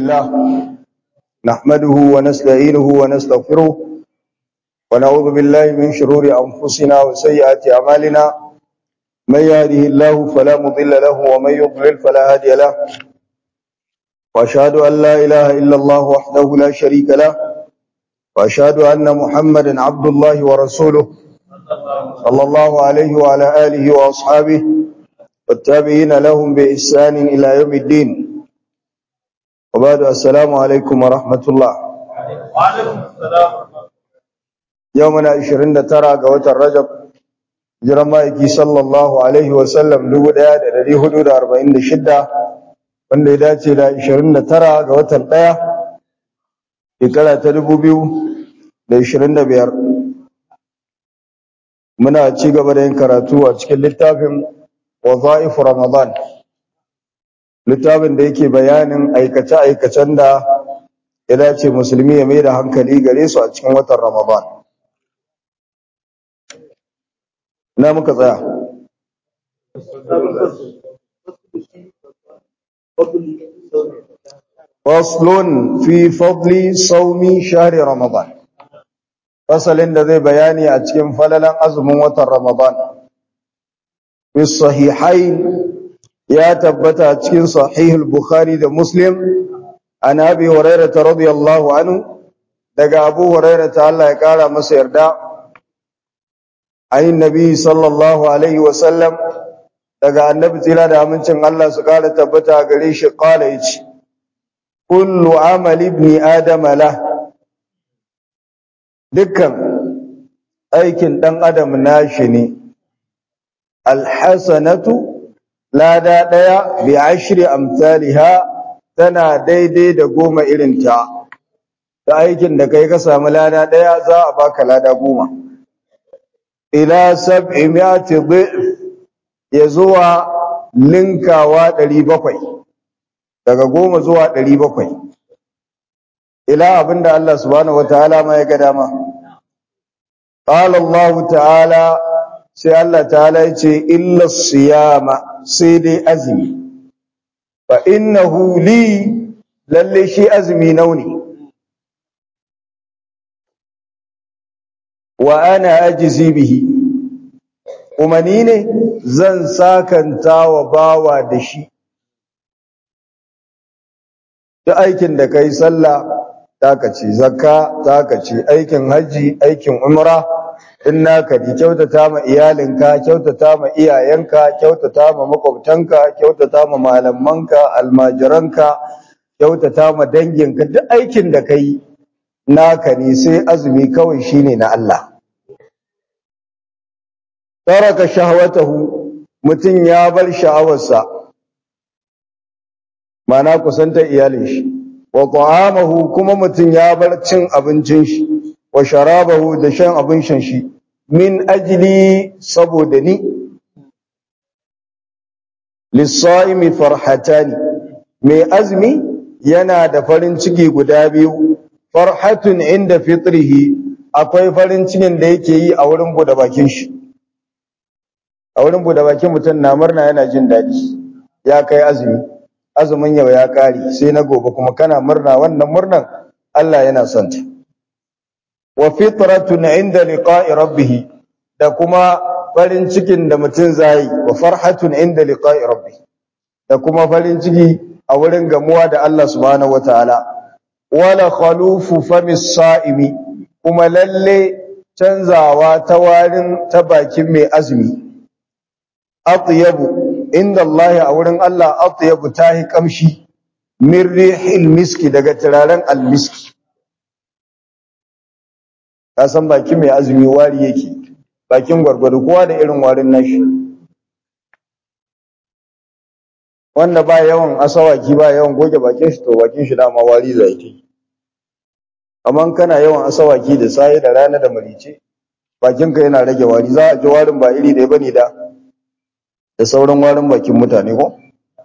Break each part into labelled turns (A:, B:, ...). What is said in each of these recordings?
A: الله نحمده ونستعينه ونستغفره ونعوذ بالله من شرور أنفسنا وسيئات أعمالنا من يهده الله فلا مضل له ومن يضلل فلا هادي له وأشهد أن لا إله إلا الله وحده لا شريك له وأشهد أن محمدا عبد الله ورسوله صلى الله عليه وعلى آله وأصحابه والتابعين لهم بإحسان إلى يوم الدين وبعد السلام عليكم ورحمة الله
B: وعليكم السلام
A: يومنا 29 ga watan Rajab jiran ma'aiki sallallahu alaihi wasallam 1446 wanda ya dace da 29 ga watan 1 shekara ta 2025 muna ci gaba da yin karatu a cikin littafin Waza'ifu Ramadan littafin da yake bayanin aikace-aikacen da ya dace musulmi ya mai da hankali gare su a cikin watan Ramadan. Na muka tsaya. Faslun fi fadli saumi shahri Ramadan. Fasalin da zai bayani a cikin falalan azumin watan Ramadan. Fi sahihain ya tabbata cikin sahihul Bukhari da Muslim an Abi Hurairah radiyallahu anhu daga Abu Hurairah ta Allah ya kara masa yarda ayin Nabi sallallahu alaihi wa sallam daga Annabi tsira da amincin Allah su kara tabbata gare shi kala yace kullu amali ibn adam la dukkan aikin dan adam nashi ne alhasanatu lada ɗaya bi ashri amsalha tana daidai da goma irinta ta aikin da kai ka samu lada ɗaya za a baka lada goma ila sab'i mi'ati dhif ya zuwa linkawa 700 daga goma zuwa 700 ila abinda Allah subhanahu wataala ma ya ga dama qala Allah ta'ala sai Allah ta'ala ya ce illa siyama sai dai azumi fa innahu li lalle shi azumi nauni wa ana ajzi bihi kuma ni ne zan sakanta wa bawa da shi duk aikin da kai sallah taka ce zakka taka ce aikin haji aikin umra in naka di kyautata ma iyalinka kyautata ma iyayenka kyautata ma makwabtanka kyautata ma malamanka almajiranka kyautata ma danginka duk aikin da kai naka ne sai azumi kawai shine na Allah taraka shahwatahu mutun ya bar sha'awarsa mana kusantar iyalin shi wa ta'amahu kuma mutun ya bar cin abincin shi wa sharabahu da shan abin shan shi min ajli saboda ni lissaimi farhatani mai azmi yana da farin ciki guda biyu farhatun inda fitrihi akwai farin cikin da yake yi a wurin bude bakin shi a wurin bude bakin mutum na murna yana jin daɗi ya kai azumi azumin yau ya kare sai na gobe kuma kana murna wannan murnan Allah yana son ta wa fitratun inda liqa'i rabbih da kuma farin cikin da mutum zai wa farhatun inda liqa'i rabbih da kuma farin ciki a wurin gamuwa da Allah subhanahu wataala wala khalufu famis sa'imi kuma lalle canzawa ta warin ta bakin mai azumi atyabu inda Allah a wurin Allah atyabu tahi kamshi min rihil miski daga turaren almiski ka san bakin mai azumi wari yake bakin gwargwado kowa da irin warin nashi wanda ba yawan asawaki ba yawan goge bakin shi to bakin shi dama wari zai yi amma kana yawan asawaki da sai da rana da marice bakin ka yana rage wari za a ji warin ba iri ɗaya bane da da sauran warin bakin mutane ko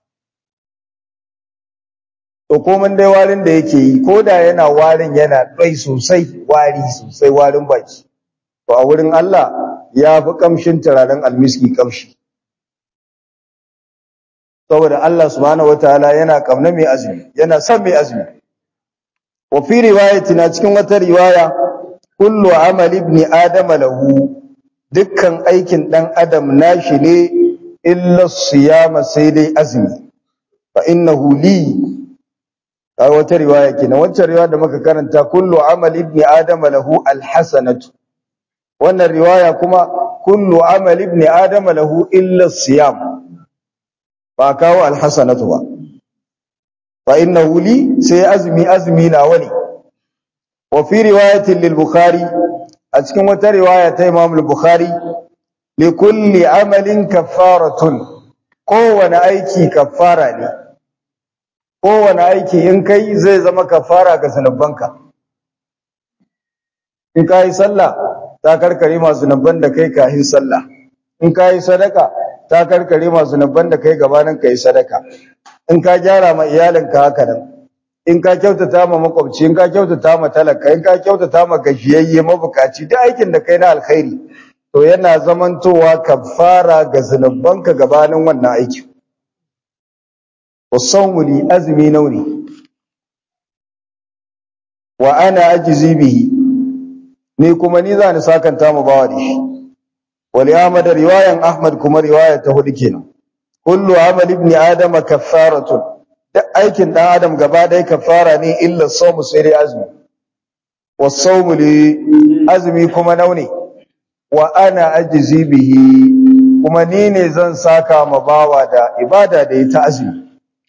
A: to komai dai warin da yake yi ko da yana warin yana ɗai sosai wari sosai warin baki to a wurin Allah ya fi kamshin turaren almiski kamshi saboda Allah subhanahu wataala yana kauna mai azumi yana son mai azumi wa fi riwayatina cikin wata riwaya kullu amal ibni adama lahu dukkan aikin dan adam nashi ne illa siyama sai dai azumi fa innahu li a wata riwaya kenan wacce riwaya da muka karanta kullu amal ibni adama lahu alhasanatu wannan riwaya kuma kullu amal ibni adama lahu illa siyam ba kawo alhasanatu ba fa innahu li sai azumi azumi na wani wa fi riwayatin lil bukhari a cikin wata riwaya ta imam al-bukhari li kulli amalin kaffaratun kowane aiki kaffara ne kowane aiki in kai zai zama kafara ga zunubanka in ka yi sallah ta karkare masu zunuban da kai kahin sallah in ka yi sadaka ta karkare masu zunuban da kai gabanin ka yi sadaka in ka gyara ma iyalinka haka nan in ka kyautata ma makwabci in ka kyautata ma talaka in ka kyautata ma gajiyayye mabukaci duk aikin da kai na alkhairi to yana zamantowa kafara ga zunubanka gabanin wannan aikin wasawmu li azmi nauni wa ana ajzi bihi ni kuma ni zani sakanta mu bawa da shi wali ahmad riwayan ahmad kuma riwaya ta hudu kenan kullu amal ibn adam kaffaratun duk aikin dan adam gaba ɗaya kaffara ne illa sawmu sai dai azmi wasawmu li azmi kuma nauni wa ana ajzi bihi kuma ni ne zan saka ma bawa da ibada da ita azmi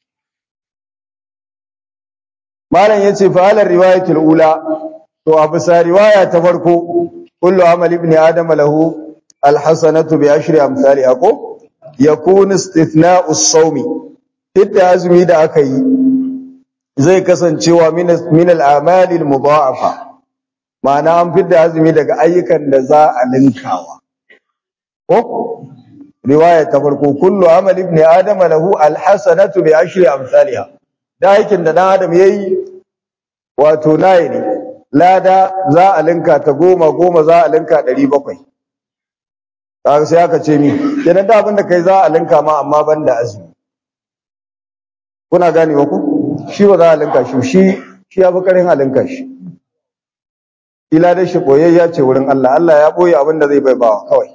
A: malam yace fa ala riwayatul ula to a bisa riwaya ta farko kullu amal ibn adam lahu alhasanatu bi ashri amsalha ko yakunu istithna'u as-sawmi hidda azumi da aka yi zai kasancewa min min al-a'mal al-mudha'afa ma'ana an fidda azumi daga ayyukan da za a linkawa ko riwaya ta farko kullu amal ibn adam lahu alhasanatu bi ashri amsalha da aikin da dan adam yayi wato nayi ne lada za a linka ta goma goma za a linka ɗari bakwai kaga sai aka ce mi kenan da abin da kai za a linka ma amma ban da azumi kuna gane wa ku shi ba za a linka shi shi shi ya fi karin a linka shi ila da shi boyayya ce wurin Allah Allah ya boye abin da zai bai bawa kawai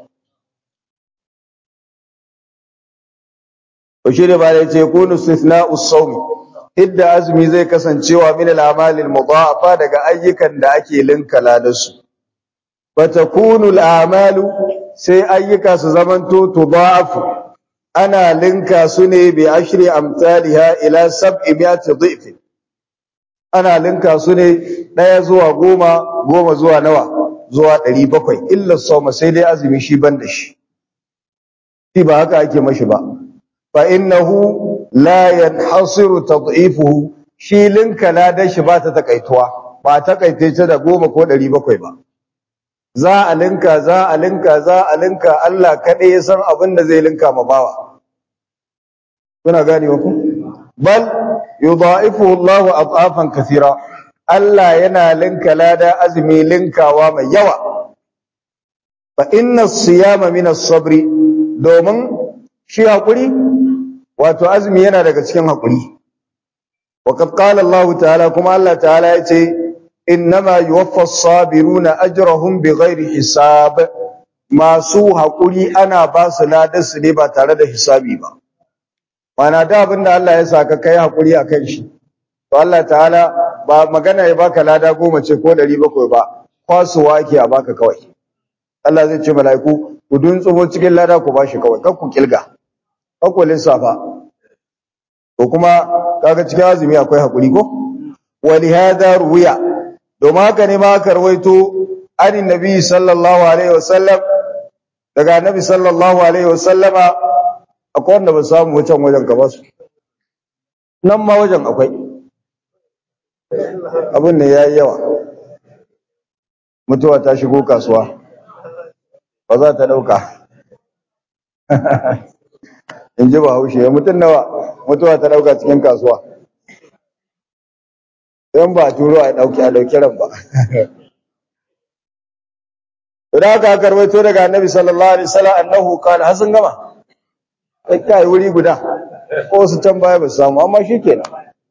A: to shi ne ba da yace kunu istithna'u sawmi idda azumi zai kasancewa min al-a'mal al-mudha'afa daga ayyukan da ake linkala da su fatakunu al-a'malu sai ayyuka su zamanto tudha'afu ana linka su ne bi ashri amsalha ila sab'i mi'ati dhif ana linka su ne daya zuwa goma goma zuwa nawa zuwa 700 illa sawma sai dai azumi shi banda shi shi ba haka ake mashi ba fa innahu la yanhasiru tad'ifuhu shi linka ladan shi ba ta takaituwa ba ta takaice da goma ko 700 ba za a linka za a linka za a linka Allah kaɗai ya san abin da zai linka ma bawa kuna gane ku bal yudha'ifu Allahu ad'afan kathira Allah yana linka lada azumi linkawa mai yawa fa inna as-siyama min as-sabri domin shi hakuri wato azumi yana daga cikin hakuri waqad qala Allah ta'ala kuma Allah ta'ala yace innama yuwaffa as-sabiruna ajrahum bighairi hisab masu hakuri ana ba su ladar su ne ba tare da hisabi ba mana da abinda Allah ya saka kai hakuri akan shi to Allah ta'ala ba magana ya baka lada goma ce ko 700 ba kwasuwa yake a baka kawai Allah zai ce mala'iku ku duntsumo cikin lada ku bashi kawai kar ku kilga kar ku lissafa to kuma kaga cikin azumi akwai hakuri ko wali hadha ruya domin haka ne ma aka rawaito anin nabi sallallahu alaihi wasallam daga nabi sallallahu alaihi wasallama akwai wanda ba samu wajen wajen ka ba su nan ma wajen akwai abin ne yayi yawa mutuwa ta shigo kasuwa ba za ta dauka in ji ba haushe mutum nawa mutuwa ta dauka cikin kasuwa don ba turo a dauki a dauki ran ba idan aka karwaito daga annabi sallallahu alaihi wasallam annahu kana hasan gama kai kai wuri guda ko su can baya ba su samu amma shi kenan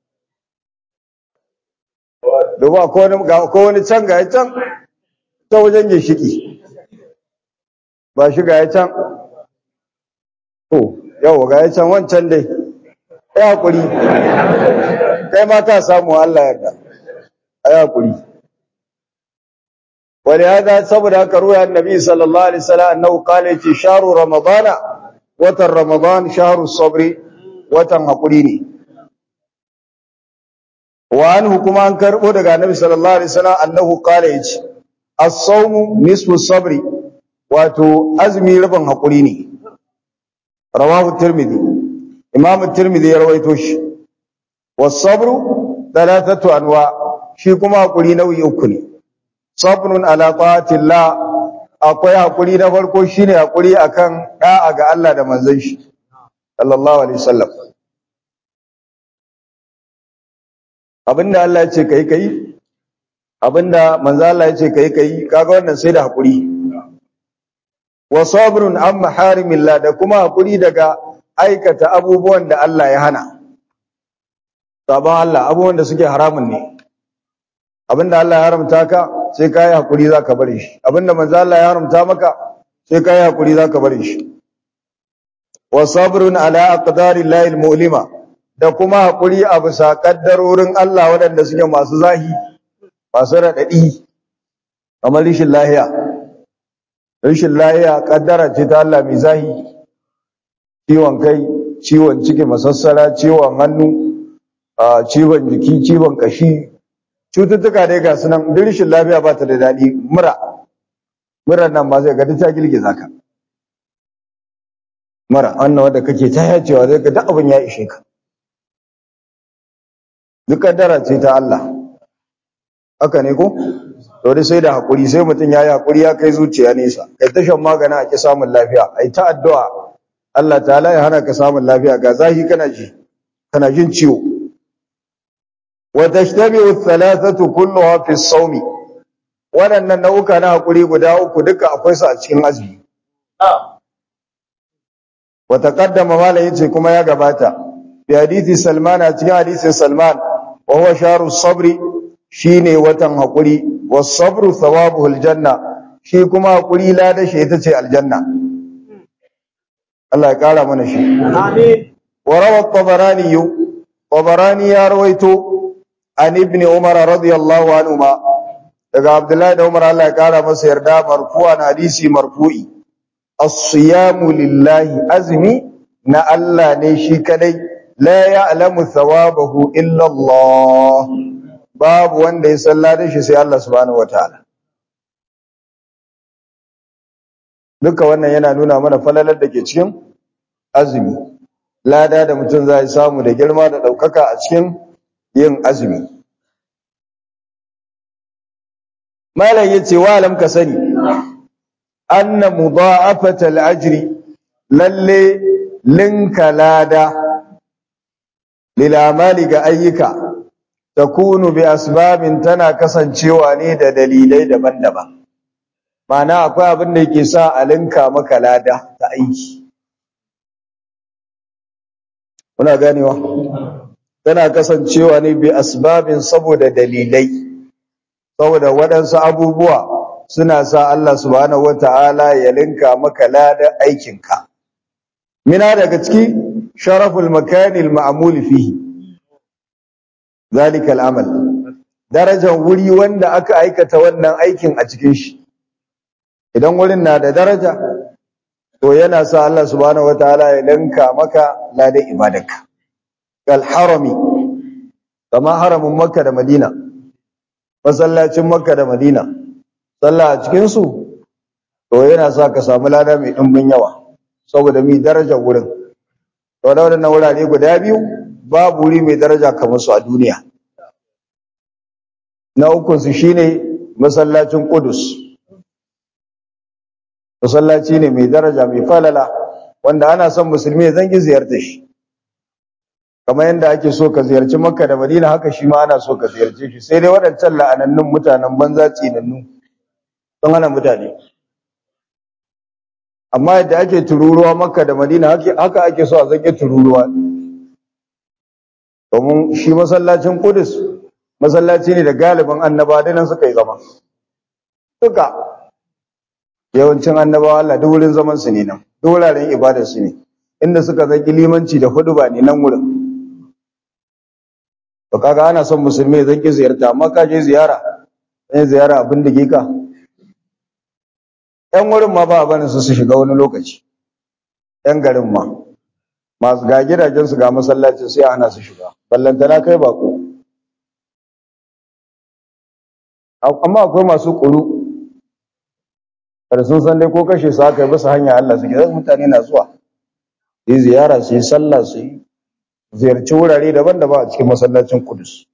A: domin ko wani ga ko wani can ga ya can ta wajen ginshiki ba shi ga ya can to yau ga ya can wancan dai ya hakuri kai ma ka samu Allah yarda ai hakuri wani hada saboda haka ruwa annabi sallallahu alaihi wasallam annahu qala fi shahru ramadana watan ramadan shahru sabri watan hakuri ne wa anhu kuma an karbo daga annabi sallallahu alaihi wasallam annahu qala yace as-sawmu nisfu sabri wato azmi rabin hakuri ne rawahu tirmidhi imam tirmidhi ya rawaito shi was-sabru thalathatu anwa shi kuma hakuri nau'i uku ne sabrun ala ta'atillah akwai hakuri na farko shine hakuri akan da'a ga Allah da manzon shi sallallahu alaihi wasallam abinda Allah ya ce kai kai abinda manzo Allah ya ce kai kai kaga wannan sai da hakuri wa sabrun an maharimillah da kuma hakuri daga aikata abubuwan da Allah ya hana sabon Allah abubuwan da suke haramun ne abinda Allah ya haramta ka sai ka yi hakuri zaka bari shi abinda manzo Allah ya haramta maka sai ka yi hakuri zaka bari shi wa sabrun ala aqdarillahi almu'lima da kuma hakuri a bisa kaddarorin Allah waɗanda suke masu zahi masu raɗaɗi kamar rishin lahiya rishin lahiya kaddara ce ta Allah mai zahi ciwon kai ciwon ciki masassara ciwon hannu ciwon jiki ciwon kashi cututtuka dai ga sunan duk rishin lafiya ba ta da daɗi mura mura nan ma zai ga ta girgiza ka mura wannan wanda kake ta yacewa zai ga duk abin ya ishe ka duk kaddara ce ta Allah haka ne ko to dai sai da hakuri sai mutum yayi hakuri ya kai zuciya nesa kai ta shan magana a ki samun lafiya ai ta addu'a Allah ta'ala ya hana ka samun lafiya ga zahi kana ji kana jin ciwo wa tashtabi'u thalathatu kulluha fi as-sawmi waɗannan nau'uka na hakuri guda uku duka akwai su a cikin azumi wa taqaddama malai yace kuma ya gabata bi hadisi Salman a cikin hadisin Salman wa huwa sharu sabri shine watan hakuri was sabru thawabuhu aljanna shi kuma hakuri lada shi ita ce aljanna Allah ya kara mana shi
B: Amin.
A: wa rawa at-tabarani tabarani ya rawaito an ibn umar radiyallahu anhuma daga abdullahi da umar Allah ya kara masa yarda marfu'an hadisi marfu'i as-siyamu lillahi azmi na Allah ne shi kadai la ya'lamu thawabahu illa Allah babu wanda ya salla da shi sai Allah subhanahu wataala duka wannan yana nuna mana falalar da ke cikin azumi lada da mutum zai samu da girma da daukaka a cikin yin azumi malam yace wa alam ka sani anna mudha'afata al-ajri lalle linka lada lil amali ga ayyuka takunu bi asbabin tana kasancewa ne da dalilai daban-daban ma'ana akwai abin da yake sa a linka maka lada ta aiki kuna ganewa tana kasancewa ne bi asbabin saboda dalilai saboda waɗansu abubuwa suna sa Allah subhanahu wata'ala ya linka maka lada aikinka mina daga ciki sharaful makanil ma'mul fihi zalikal amal darajar wuri wanda aka aikata wannan aikin a cikin shi idan wurin na da daraja to yana sa Allah subhanahu wataala ya linka maka ladan ibadarka kal harami kama haramin makka da madina masallacin makka da madina sallah a cikin su to yana sa ka samu lada mai dimbin yawa saboda mi darajar wurin to da wannan wurare guda biyu babu wuri mai daraja kamar su a duniya na ukun su shine masallacin Qudus masallaci ne mai daraja mai falala wanda ana son musulmi ya zangi ziyarta shi kamar yadda ake so ka ziyarci Makka da Madina haka shi ma ana so ka ziyarce shi sai dai waɗancan la'anannun mutanen banza tsinannu don hana mutane amma yadda ake tururuwa Makka da Madina haka ake so a zangi tururuwa domin shi masallacin Qudus masallaci ne da galibin annaba da nan suka yi zama duka yawancin annabawa Allah duk wurin zaman su ne nan duk wuraren ibadar su ne inda suka zaki limanci da huduba ne nan wurin to kaga ana son musulmi ya zaki ziyarta amma ka je ziyara sai ziyara abin da ke ka ‘yan wurin ma ba a barin su su shiga wani lokaci ‘yan garin ma masu ga gidajensu ga masallacin sai ana su shiga ballantana kai bako amma akwai masu ƙuru da sun san dai ko kashe su aka yi bisa hanya Allah suke zai mutane na zuwa yi ziyara su yi sallah su yi ziyarci wurare daban-daban a cikin masallacin kudus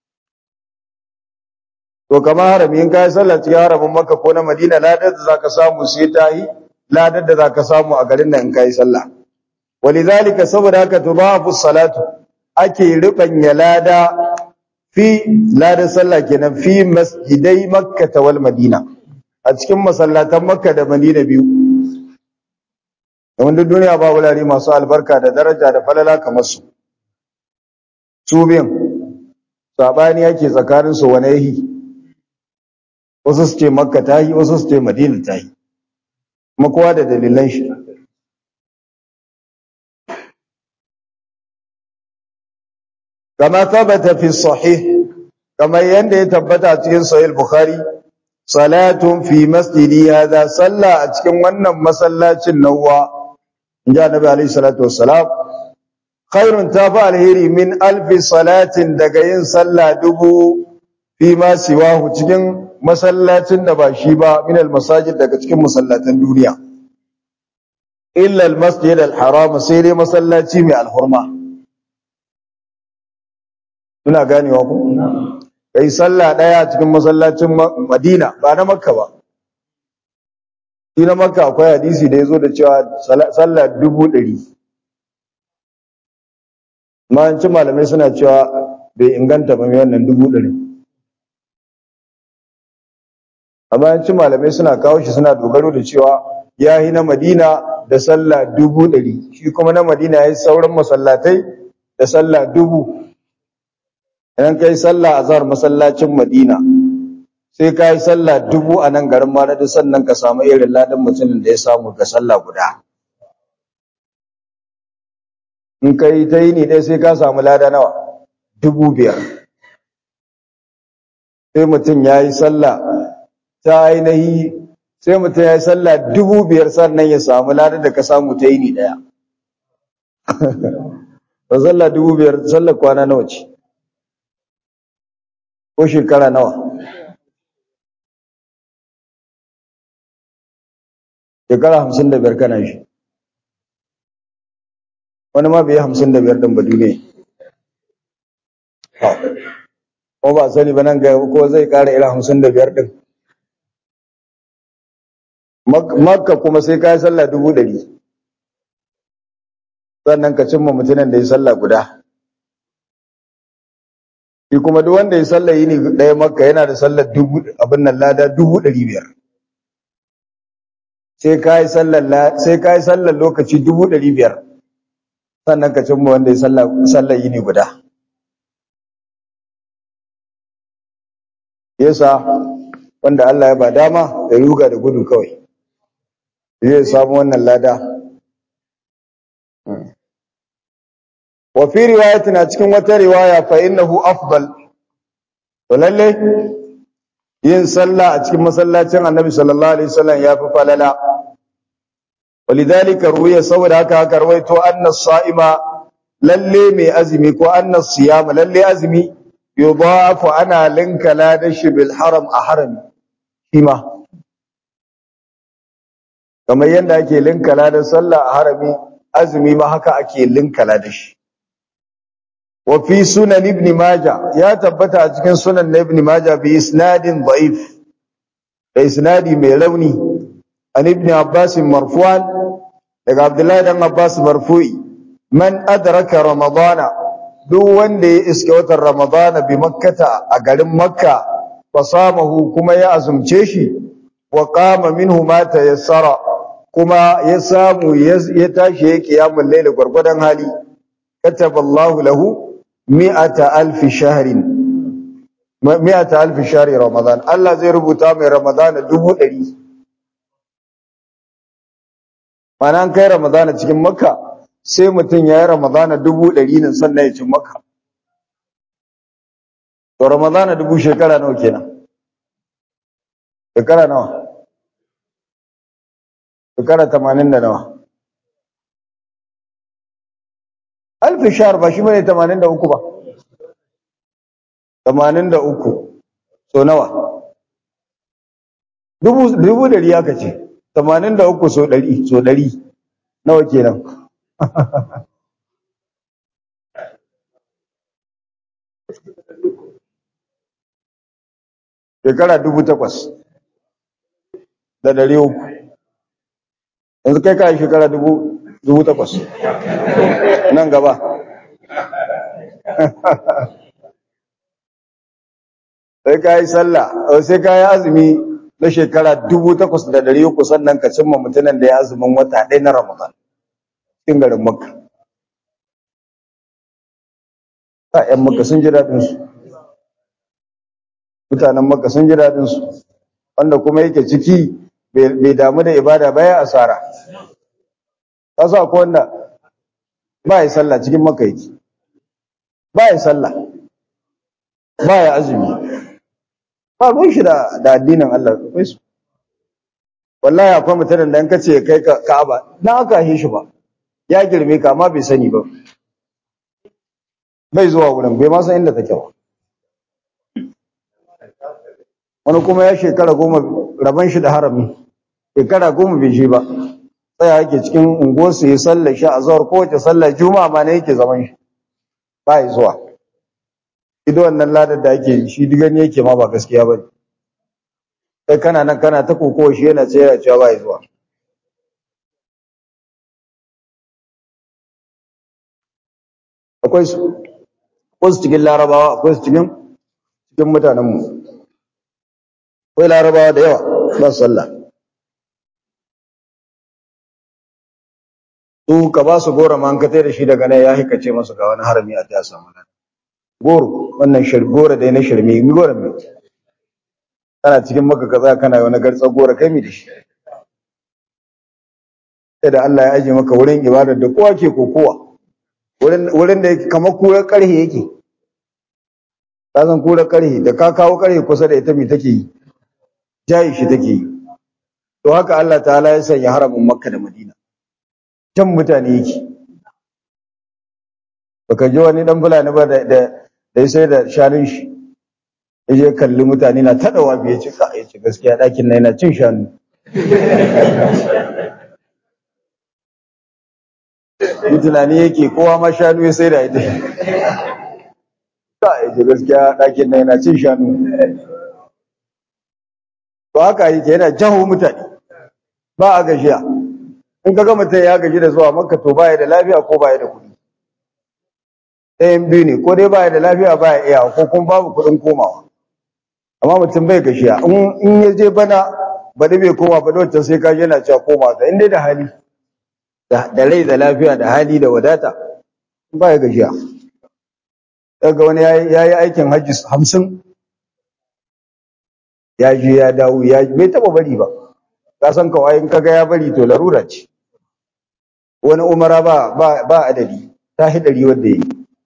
A: to kamar harami in kai sallah cikin haramin makka ko na madina ladar da zaka samu sai ta yi ladar da zaka samu a garin nan in kai sallah walidhalika saboda haka tudafu salatu ake rubanya lada fi ladar sallah kenan fi masjidai makka wal madina a cikin masallatan makka da madina biyu domin duk duniya ba wurare masu albarka da daraja da falala kamar su su biyan sabani yake tsakanin su wani yahi wasu su ce makka ta yi wasu su ce madina ta yi kuma kowa da dalilan shi kama tabbata fi sahih kamar yadda ya tabbata a cikin sahih bukhari salatun fi masjidi hadha salla a cikin wannan masallacin nawwa inji annabi alaihi salatu wassalam khairun tafi alheri min alfi salatin daga yin sallah dubu fi ma siwahu cikin masallacin da ba shi ba min almasajid daga cikin masallatan duniya illa almasjid alharam sai dai masallaci mai alhurma kuna ganewa ku kai sallah daya cikin masallacin Madina ba na Makka ba shi na Makka akwai hadisi da yazo da cewa sallah dubu ɗari ci malamai suna cewa bai inganta ba mai wannan dubu ɗari amma ci malamai suna kawo shi suna dogaro da cewa ya yi na Madina da sallah dubu ɗari shi kuma na Madina ya yi sauran masallatai da sallah dubu idan ka yi sallah a zahar masallacin Madina sai ka yi sallah dubu a nan garin Maradi sannan ka samu irin ladan mutumin da ya samu ga sallah guda in ka yi ta yi ne ɗaya sai ka samu lada nawa dubu biyar sai mutum ya yi sallah ta ainihi sai mutum ya yi sallah dubu biyar sannan ya samu lada da ka samu ta yi ne ɗaya ba sallah dubu biyar sallah kwana nawa ce ko shekara nawa shekara hamsin da biyar kana shi wani ma bai yi hamsin da biyar ɗin ba duniya ko ba sani ba nan ga ko zai ƙara irin hamsin da biyar ɗin makka kuma sai ka yi sallah dubu ɗari sannan ka cimma mutumin da ya sallah guda shi kuma duk wanda ya sallah yini ɗaya makka yana da sallar dubu abin nan lada dubu ɗari biyar sai ka yi sallar lokaci dubu ɗari biyar sannan ka cimma wanda ya sallar yini guda yasa wanda Allah ya ba dama ya ruga da gudu kawai zai samu wannan lada wa fi riwayatin a cikin wata riwaya fa innahu afdal to lalle yin sallah a cikin masallacin annabi sallallahu alaihi wasallam ya fi falala walidhalika ruwiya saboda haka aka rawaito anna sa'ima lalle mai azumi ko anna siyama lalle azumi yudafu ana linka ladashi bil haram a harami shima kamar yadda ake linka ladan sallah a harami azumi ma haka ake linka ladashi wa fi sunan ibn majah ya tabbata a cikin sunan na ibn majah bi isnadin da'if da isnadi mai rauni an ibn abbas marfu'an daga abdullahi dan abbas marfu'i man adraka ramadana duk wanda ya iske watan ramadana bi makkata a garin makka fasamahu kuma ya azumce shi wa qama minhu ma tayassara kuma ya samu ya tashi ya kiyamul layl gurgudan hali kataballahu lahu mi'ata alfi shahrin mi'ata alfi shahri ramadan Allah zai rubuta mai ramadan dubu ɗari mana an kai ramadan cikin makka sai mutum ya yi ramadan dubu ɗari nan sannan ya ci makka to ramadan dubu shekara nawa kenan shekara nawa shekara tamanin da nawa alfi shahar ba shi bane tamanin da uku ba tamanin da uku so nawa dubu dubu dari aka ce tamanin da uku so dari so dari nawa kenan shekara dubu takwas da dari uku yanzu kai kayi shekara dubu dubu takwas nan gaba sai ka yi sallah sai ka yi azumi na shekara dubu takwas da dari uku sannan ka cimma mutumin da ya azumin wata ɗaya na ramadan cikin garin makka ta ‘yan makka sun ji daɗinsu mutanen makka sun ji daɗinsu wanda kuma yake ciki bai damu da ibada ba ya asara ka sa ko wanda ba ya sallah cikin makka yake ba ya sallah ba ya azumi ba ruwan shi da addinin Allah akwai su wallahi akwai mutanen da in ka ce kai Ka'aba na aka yi shi ba ya girme ka amma bai sani ba bai zuwa wurin bai ma san inda take ba wani kuma ya shekara goma raban shi da harami shekara goma bai je ba tsaya yake cikin unguwarsu ya sallar shi a zawar kowace sallar juma'a ma ne yake zaman shi ba ya zuwa ido wannan ladar da ake shi gani yake ma ba gaskiya ba kai kana nan kana ta kokowa shi yana tsaya cewa ba ya zuwa akwai su akwai su cikin larabawa akwai su cikin cikin mutanenmu akwai larabawa da yawa ba su sallah su ka ba su goro ma an ka da shi daga nan ya hikace masu ga wani harami a ta samu nan goro wannan goro da na shirme mi goro mai kana cikin maka kaza kana wani gartsar goro kai mi da shi sai da Allah ya aje maka wurin ibadar da kowa ke kokowa wurin wurin da yake kamar kurar karhe yake ka san kurar karhe da ka kawo karhe kusa da ita mi take yi jayi shi take yi to haka Allah ta'ala ya sanya haramin Makka da Madina can mutane yake baka ji wani dan fulani ba da da sai da shanun shi yaje kalli mutane na tadawa biye ci ka yace gaskiya dakin nan yana cin shanu yi tunani yake kowa ma shanu ya sai da ita ka yace gaskiya dakin nan yana cin shanu to haka yake yana jaho mutane ba a gajiya in ka ga mutum ya gaji da zuwa makka to baya da lafiya ko baya da kuɗi ɗayan biyu ne ko dai baya da lafiya baya iya ko kuma babu kuɗin komawa amma mutum bai gashiya in ya je bana baɗi bai koma ba wancan sai ka yana cewa koma ta in dai da hali da rai da lafiya da hali da wadata baya gashiya daga wani ya yi aikin hajji hamsin ya je ya dawo ya bai taɓa bari ba ka san kawai in kaga ya bari to larura ce wani umara ba ba ba adadi ta hidari wanda yi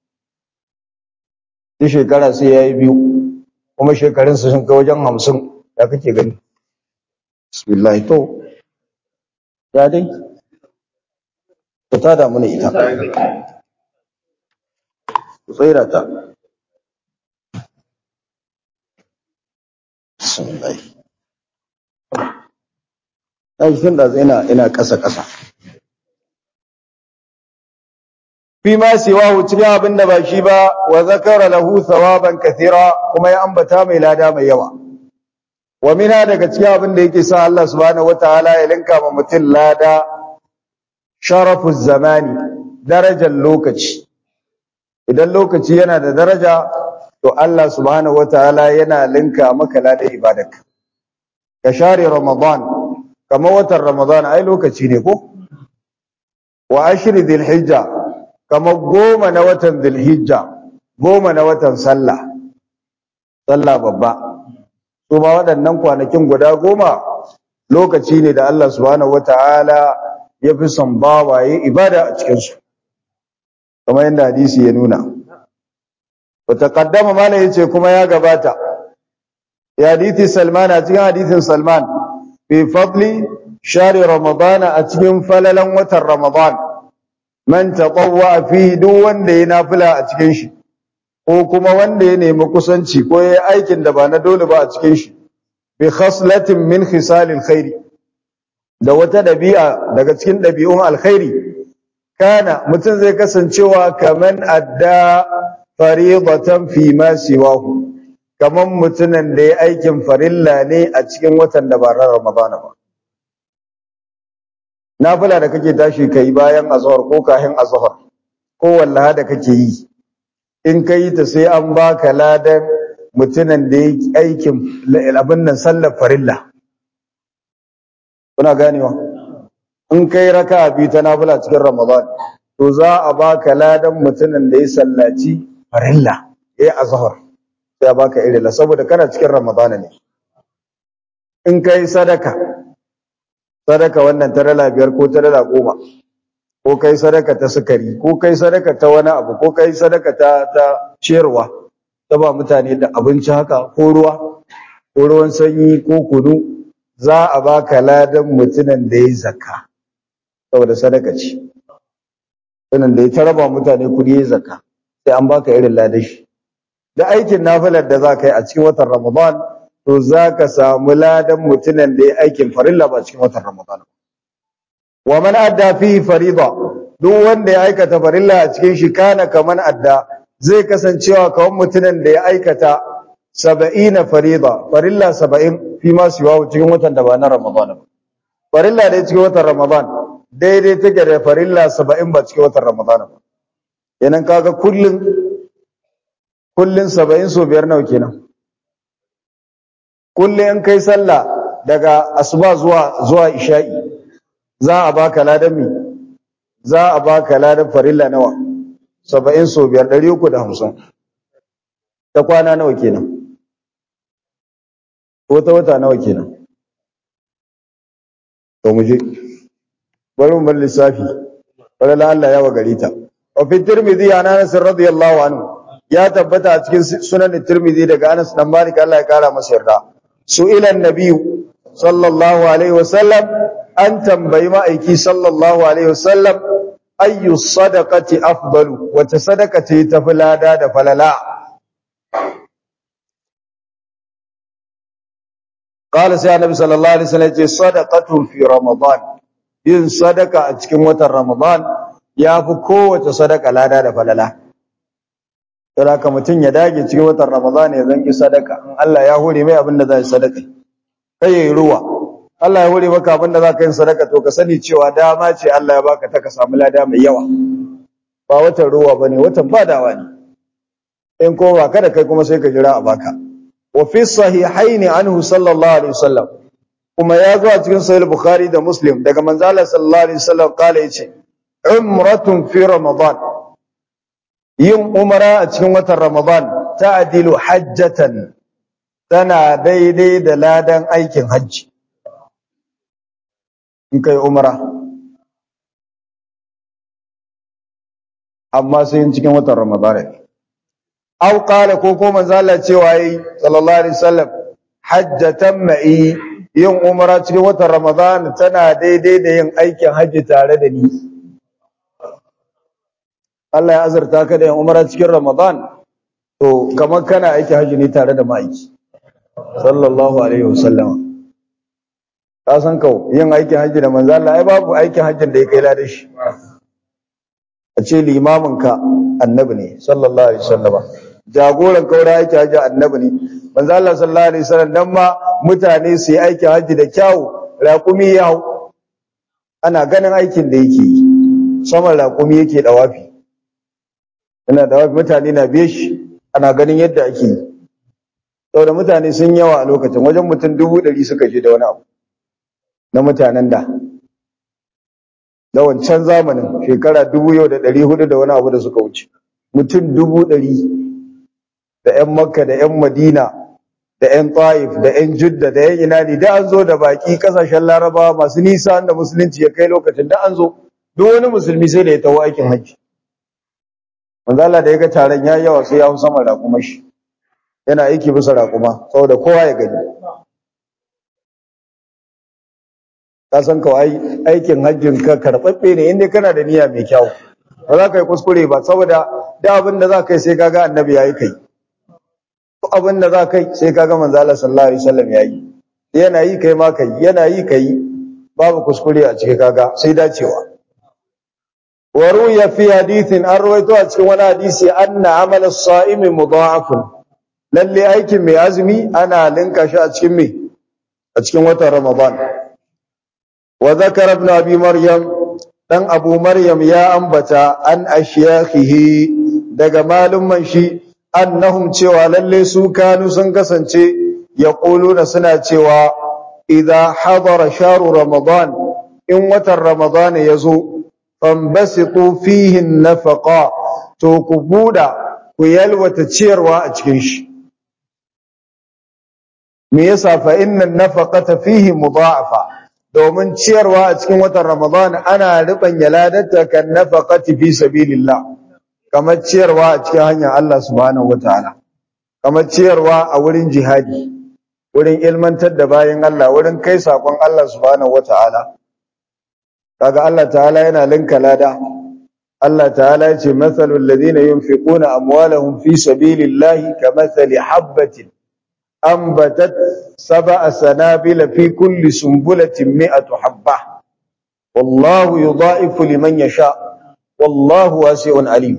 A: duk shekara sai yayi biyu kuma shekarun su sun kai wajen hamsin ya kake gani bismillah to ya dai ku ta damu ne ita ku tsaira ta bismillah ai tun da ina ina ƙasa ƙasa fi ma siwahu cikin abin da ba shi ba wa zakara lahu thawaban kathira kuma ya ambata mai lada mai yawa wa mina daga cikin abin da yake sa Allah subhanahu wataala ya linka ma mutum lada sharafu zamani darajar lokaci idan lokaci yana da daraja to Allah subhanahu wataala yana linka maka lada ibadarka ka share ramadan kamar watan ramadan ai lokaci ne ko wa ashri dhil hijja kamar goma na watan dhil hijja goma na watan sallah sallah babba su ma waɗannan kwanakin guda goma lokaci ne da Allah subhanahu wata'ala ya fi son bawaye ibada a cikinsu kamar yadda hadisi ya nuna wata kaddama mana ya ce kuma ya gabata ya hadithi salman a cikin hadithin salman fi fadli shari ramadana a cikin falalan watan ramadan man taqawwa fi duk wanda ya nafila a cikin shi ko kuma wanda ya nemi kusanci ko ya aikin da ba na dole ba a cikin shi bi khaslatin min khisalil khairi da wata dabi'a daga cikin dabi'un alkhairi kana mutum zai kasancewa kaman adda fariidatan fi ma siwahu kaman mutumin da ya aikin farilla ne a cikin watan da ba Ramadana ba nafila da kake tashi kai bayan azhar ko kahin azhar ko wallaha da kake yi in kai ta sai an baka ladan mutumin da ya aikin abin nan sallar farilla kuna ganewa in kai raka biyu ta nafila cikin ramadan to za a baka ladan mutumin da ya sallaci farilla ya azhar sai a baka irila saboda kana cikin ramadan ne in kai sadaka sadaka wannan ta dala biyar ko ta dala goma ko kai sadaka ta sukari ko kai sadaka ta wani abu ko kai sadaka ta ta ciyarwa ta ba mutane da abinci haka ko ruwa ko ruwan sanyi ko kunu za a baka ladan mutumin da ya zakka saboda sadaka ce sunan da ya taraba mutane kudi ya zakka sai an baka irin ladan shi da aikin nafilar da za ka yi a cikin watan ramadan to za ka samu ladan mutumin da ya aikin farilla ba cikin watan ramadan wa man adda fi farida duk wanda ya aikata farilla a cikin shi kana kaman adda zai kasancewa kawan mutumin da ya aikata saba'ina farida farilla saba'in fi ma siwa cikin watan da ba na ramadan ba farilla da cikin watan ramadan daidai take da farilla saba'in ba cikin watan ramadan ba yanan kaga kullun kullun saba'in so biyar nawa kenan kullun in kai sallah daga asuba zuwa zuwa isha'i za a baka ladan mi za a baka ladan farilla nawa saba'in so biyar ɗari uku da hamsin ta kwana nawa kenan ko ta wata nawa kenan to mu je bari mu bar lissafi bari la Allah ya wa gari ta wa fi tirmidhi an Anas radiyallahu anhu ya tabbata a cikin sunan tirmidhi daga Anas dan Malik Allah ya kara masa yarda su'ila an-nabiy sallallahu alaihi wasallam an tambayi ma'aiki sallallahu alaihi wasallam ayyu sadaqati afdalu wata sadaka ce ta lada da falala qala sai annabi sallallahu alaihi wasallam ce sadaqatun fi ramadan yin sadaka a cikin watan ramadan yafi kowace sadaka lada da falala sai haka mutun ya dage cikin watan ramadan ya zanki sadaka in Allah ya hore mai abin da zai sadaka kai yayi ruwa Allah ya hore maka abin da za ka yi sadaka to ka sani cewa dama ce Allah ya baka ta ka samu lada mai yawa ba watan ruwa ba ne watan badawa ne in ko ba kada kai kuma sai ka jira a baka wa fi sahihaini anhu sallallahu alaihi wasallam kuma ya zo a cikin sahih bukhari da muslim daga manzo Allah sallallahu alaihi wasallam kala yace umratun fi ramadan yin umara a cikin watan ramadan ta'dilu hajjatan tana daidai da ladan aikin hajji in kai umara amma sai yin cikin watan ramadana aw qala ko ko manzo Allah cewa yi sallallahu alaihi wasallam hajjatan ma'i yin umara cikin watan ramadana tana daidai da yin aikin hajji tare da ni Allah ya azurta ka da yin umara cikin ramadan to kamar kana aikin hajji ne tare da ma'aiki sallallahu alaihi wasallam ka san kau yin aikin hajji da manzo Allah ai babu aikin hajjin da ya kai ladan shi a ce limamin ka annabi ne sallallahu alaihi wasallam jagoran kaura aikin hajji annabi ne manzo Allah sallallahu alaihi wasallam dan ma mutane su yi aikin hajji da kyau raƙumi ya hau ana ganin aikin da yake yi saman raƙumi yake dawafi ina dawafi mutane na biye shi ana ganin yadda ake yi saboda mutane sun yawa a lokacin wajen mutum dubu ɗari suka je da wani abu na mutanen da da wancan zamanin shekara dubu yau da ɗari hudu da wani abu da suka wuce mutum dubu ɗari da ƴan makka da ƴan madina da ƴan taif da ƴan judda da ƴan inani da an zo da baki kasashen larabawa masu nisa da musulunci ya kai lokacin da an zo duk wani musulmi sai da ya taho aikin hajji manzo Allah da ya ga taron ya yawa sai ya hau sama raƙuma shi yana aiki bisa raƙuma saboda kowa ya gani ka san kawai aikin hajjin ka karɓaɓɓe ne inda kana da niyya mai kyau ba za ka yi kuskure ba saboda da abin da za ka yi sai kaga annabi ya yi kai ko abin da za ka yi sai kaga manzo Allah sallallahu alaihi wasallam ya yi yana yi kai ma kai yana yi kai babu kuskure a cikin kaga sai dacewa wa ruya fi hadithin an rawaito a cikin wani hadisi anna amal as-sa'im mudha'afun lalle aikin mai azumi ana linka shi a cikin me a cikin watan ramadan wa zakara ibn abi maryam dan abu maryam ya ambata an ashyakhihi daga malumman shi annahum cewa lalle su kanu sun kasance yaquluna suna cewa idza hadara shahru ramadan in watan ramadan yazo fambasitu fihi nafaqa to ku buda ku yalwata ciyarwa a cikin shi me yasa fa inna nafaqata fihi mudha'afa domin ciyarwa a cikin watan Ramadan ana rubanya ladarta kan nafaqati fi sabilillah kamar ciyarwa a cikin hanyar Allah subhanahu wataala kamar ciyarwa a wurin jihadi wurin ilmantar da bayan Allah wurin kai sakon Allah subhanahu wataala kaga Allah ta'ala yana linka lada Allah ta'ala yace mathalul ladina yunfiquna amwalahum fi sabilillahi kamathali habatin أنبتت سبع سنابل في كل سنبلة مئة حبة والله يضاعف لمن يشاء والله واسع عليم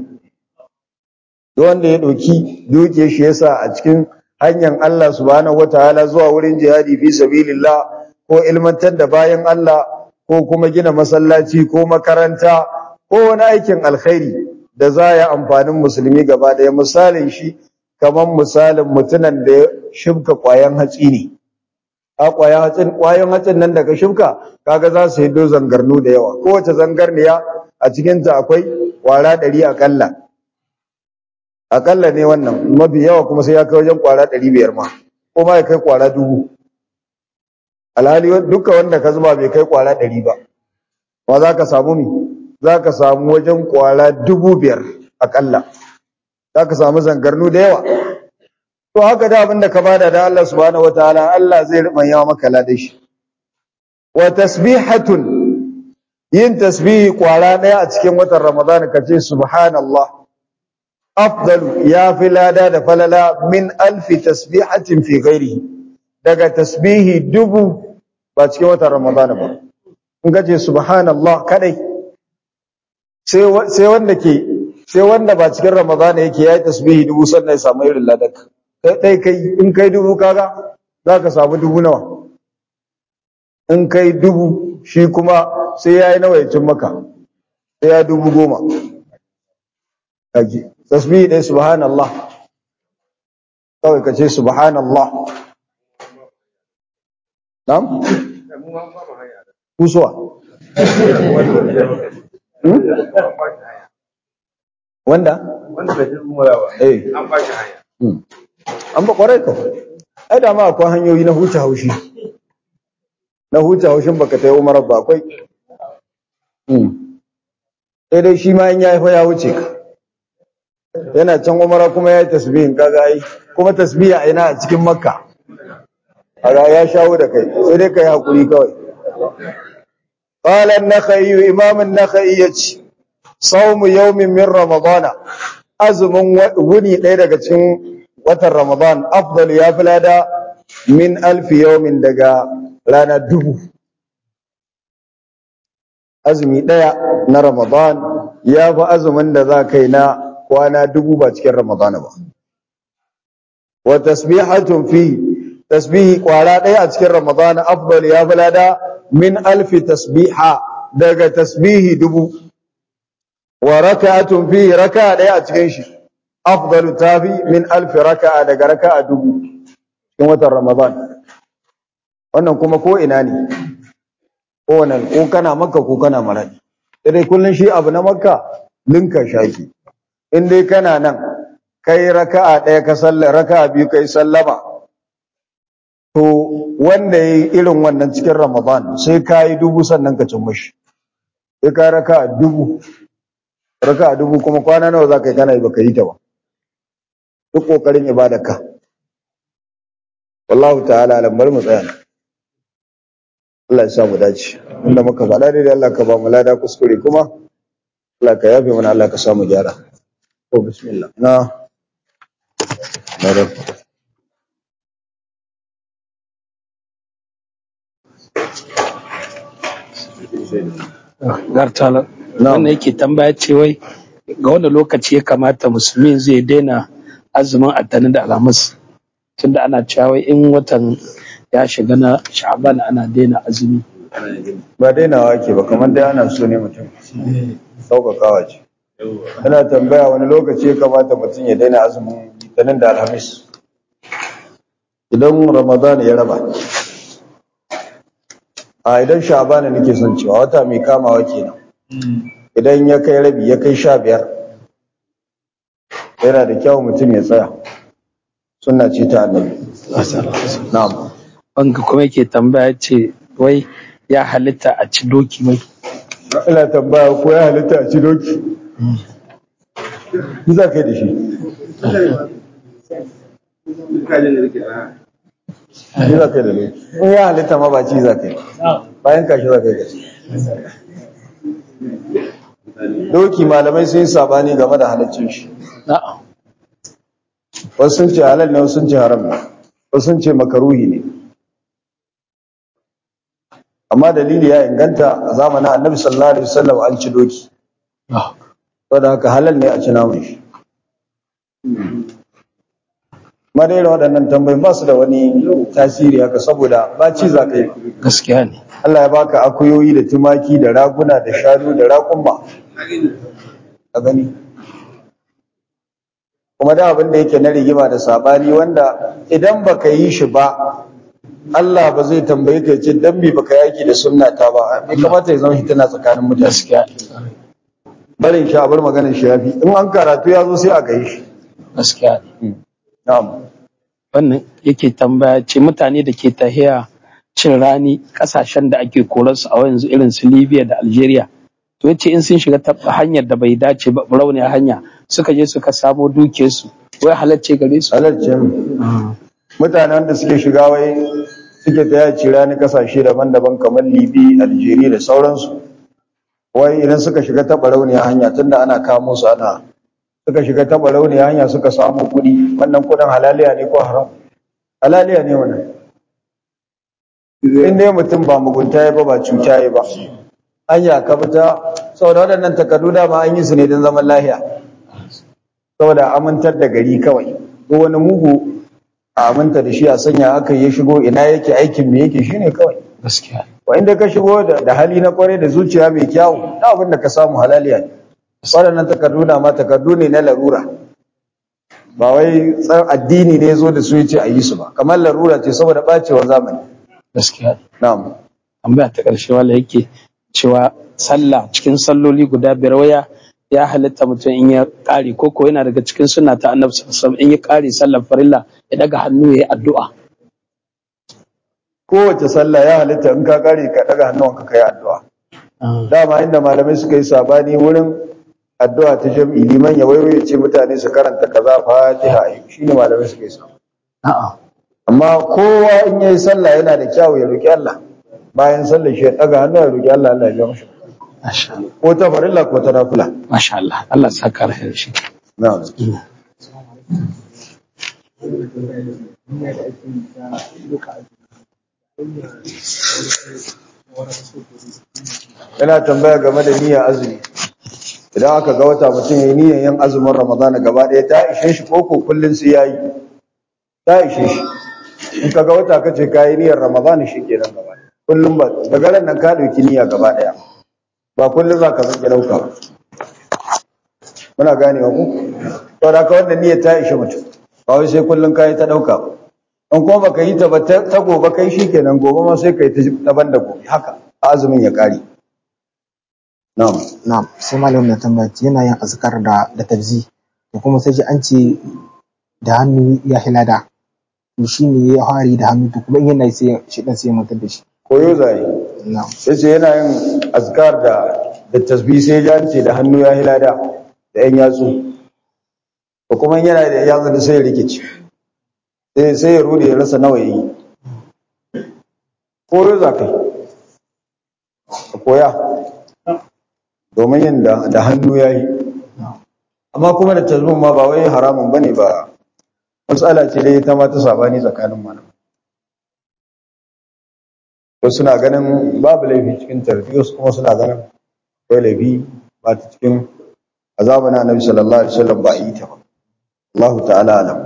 A: wanda ya ɗauki duke shi yasa a cikin hanyar Allah subhanahu wataala zuwa wurin jihadi fi sabilillah ko ilmantar da bayan Allah ko kuma gina masallaci ko makaranta ko wani aikin alkhairi da za ya amfanin musulmi gaba ɗaya misalin shi kamar misalin mutunan da ya shibka ƙwayan hatsi ne a ƙwayan hatsin ƙwayan hatsin nan daga shibka kaga za su hiddo zangarnu da yawa kowace zangarniya a cikinta akwai ƙwara ɗari aƙalla aƙalla ne wannan mafi yawa kuma sai ya kai wajen ƙwara ɗari biyar ma ko ma ya kai ƙwara dubu alhali duka wanda ka zuba bai kai ƙwara ɗari ba ma za ka samu mi za ka samu wajen ƙwara dubu biyar aƙalla za ka samu zangarnu da yawa to haka da abin da ka bada da Allah subhanahu wataala Allah zai rubanya maka ladan shi wa tasbihatun yin tasbihi kwara daya a cikin watan Ramadan kace subhanallah afdalu ya fi lada da falala min alfi tasbihatin fi ghairihi daga tasbihi dubu ba cikin watan Ramadan ba in kace subhanallah kadai sai sai wanda ke sai wanda ba cikin ramadana yake yayi tasbihi dubu sannan ya samu irin ladaka kai dai kai in kai dubu kaga zaka samu dubu nawa in kai dubu shi kuma sai yayi nawa ya cin maka sai ya dubu goma kaji tasbihi dai subhanallah kawai kace subhanallah na'am kusuwa wanda
B: wanda bai ji umara ba
A: eh
B: an ba shi hanya
A: an ba kwarai ka ai da ma akwai hanyoyi na huce haushi na huce haushin baka ta yi umarar ba akwai sai dai shi ma in ya haifa ya wuce ka yana can umara kuma ya yi tasbihin kaga ai kuma tasbihi a ina a cikin makka a ya shawo da kai sai dai ka yi haƙuri kawai قال النخعي إمام النخعي يجي صوم يوم من رمضان أزم وني ɗaya daga cikin watan Ramadan afdal ya fi lada min alfi yawmin daga rana dubu azumi ɗaya na Ramadan ya fi azumin da za kai na kwana dubu ba cikin Ramadan ba wa tasbihatun fi tasbihi kwara ɗaya a cikin Ramadan afdal ya fi lada min alfi tasbiha daga tasbihi dubu wa raka'atun fi raka'a ɗaya a cikin shi afdalu tafi min alfi raka'a daga raka'a dubu cikin watan Ramadan wannan kuma ko ina ne ko wannan ko kana makka ko kana maradi sai dai kullun shi abu na makka linka shaki in dai kana nan kai raka'a ɗaya ka sallama raka'a biyu kai sallama to wanda yayi irin wannan cikin Ramadan sai kai dubu sannan ka cin mashi sai ka raka'a dubu raka'a dubu kuma kwana nawa zaka yi kana yi baka yi ta ba duk kokarin ibadarka wallahu ta'ala alam bari mu tsaya nan. Allah ya sa mu dace inda muka faɗa dai Allah ka ba mu lada kuskure kuma Allah ka yafe mana Allah ka sa mu gyara to bismillah na na
C: Gartala. Wannan yake tambaya ce wai ga wanda lokaci ya kamata musulmi zai daina azumin attanin da alhamis tunda ana cewa wai in watan ya shiga na sha'ban ana daina azumi.
A: ba dainawa ake ba kamar dai ana so ne mutum sauƙaƙawa ce Yana tambaya wani lokaci ya kamata mutum ya daina azumin litinin da alhamis idan ramadan ya raba a idan sha'bana nake son cewa wata mai kamawa kenan idan ya kai rabi ya kai sha biyar yana da kyau mutum ya tsaya sunna ce ta annabi na'am
C: Wanga kuma yake tambaya ce wai ya halitta a ci doki mai.
A: ina tambaya ko ya halitta a ci doki ni za ka yi da shi ni za ka yi da doki in ya halitta ma ba ci za ka yi bayan kashi za ka yi da shi doki malamai sun yi sabani game da halaccin shi
C: Na'am.
A: wasu sun ce halal ne wasu sun ce haram ne wasu sun ce makaruhi ne amma dalili ya inganta a zamanin annabi sallallahu alaihi wasallam an ci doki
C: Ah,
A: saboda haka halal ne a ci naman shi ma dai irin waɗannan tambayoyin ba su da wani tasiri haka saboda ba ci za ka yi
C: Gaskiya ne.
A: Allah ya baka akuyoyi da tumaki da raguna da shanu da raƙumma a gani kuma da abin da yake na rigima da sabani wanda idan baka yi shi ba Allah ba zai tambaye ka ce dan me baka yaki da sunna ta ba bai kamata ya zama hitina tsakanin mutane
C: Gaskiya.
A: barin shi a bar maganar shi yafi in an karatu ya zo sai a gaishe shi
C: Gaskiya.
A: na'am
C: Wannan yake tambaya ce mutane da ke tahiya cin rani kasashen da ake korarsu a yanzu irin su Libya da Algeria. To yace in sun shiga ta hanyar da bai dace ba rauniya hanya suka je suka samo dukiyarsu wai halacce gare su.
A: halarci mutanen da suke shiga wai suke ta yaci rani kasashe daban-daban kamar libi algeria da sauransu wai idan suka shiga taɓa rauniya hanya tunda ana kamo su ana suka shiga taɓa rauniya hanya suka samu kuɗi wannan kuɗin halaliya ne ko haram halaliya ne wannan in dai mutum ba mugunta ya ba ba cuta ya ba hanya ka fita saboda waɗannan takardu dama an yi su ne don zaman lahiya saboda amintar da gari kawai ko wani mugu a aminta da shi a sanya aka ya shigo ina yake aikin me yake shine kawai
C: Gaskiya.
A: wa inda ka shigo da, da hali na kware da zuciya mai kyawu da abin da ka samu halaliya ne waɗannan takardu na ma takardu ne na larura ba wai tsan addini ne zo da su yace a yi su ba kamar larura ce saboda bacewar zamani
C: Gaskiya.
A: na'am
C: tambaya ta ƙarshe wala yake cewa sallah cikin salloli guda biyar waya ya halitta mutum in ya ƙare ko ko yana daga cikin sunna ta annabi sallallahu alaihi wasallam in ya ƙare sallar farilla ya daga hannu ya yi addu'a
A: kowace sallah ya halitta in ka kare ka daga hannuwanka kai addu'a dama inda malamai suka yi sabani wurin addu'a ta jam'i liman ya waiwaye ce mutane su karanta kaza fatiha shine malamai suka yi sabani
C: a'a
A: amma kowa in yayi sallah yana da kyau ya roki Allah bayan sallar shi ya daga hannu ya roki Allah Allah ya biya mashi
C: masha Allah
A: ko ta farilla ko ta nafila
C: masha Allah Allah ya saka alheri shi
A: na'am yana tambaya game da niyyar azumi idan aka ga wata mutum yayi niyyar yin azumin Ramadan gaba ɗaya ta ishe shi ko ko kullun sai yayi ta ishe shi in ka ga wata kace kai niyyar Ramadan shi kenan gaba ɗaya. kullun ba daga ran nan ka dauki niyya gaba ɗaya ba kullun za ka zanke dauka ba muna ganewa ku to da ka wannan niyyar ta ishe mutum ba wai sai kullun kai ta dauka ba in kuma baka yi ta ba ta ta gobe kai shikenan gobe ma sai kai ta daban da gobe haka azumin ya kare na'am
D: Na'am, sai malamin ya tambaya yana yin azkar da da tabzi. to kuma sai ji an ce da hannu ya hilada to shi ne ya fara yi da hannu to kuma in yana yi sai shi dan sai ya mutar da shi
A: koyo zai
D: na'am
A: yace yana yin azkar da da tasbih sai ya ce da hannu ya hilada da yan yatsu ko kuma yana da yatsu da sai ya rikici sai sai ya rude ya rasa nawa yayi koyo za kai ka koya domin yin da da hannu yayi amma kuma da tasbih ma ba wai haramun bane ba matsala ce dai ta ma ta sabani tsakanin malamai wasu suna ganin babu laifi cikin tarbi wasu kuma suna ganin akwai laifi ba ta cikin azaban annabi sallallahu alaihi wasallam ba a yi ta ba Allah ta'ala alam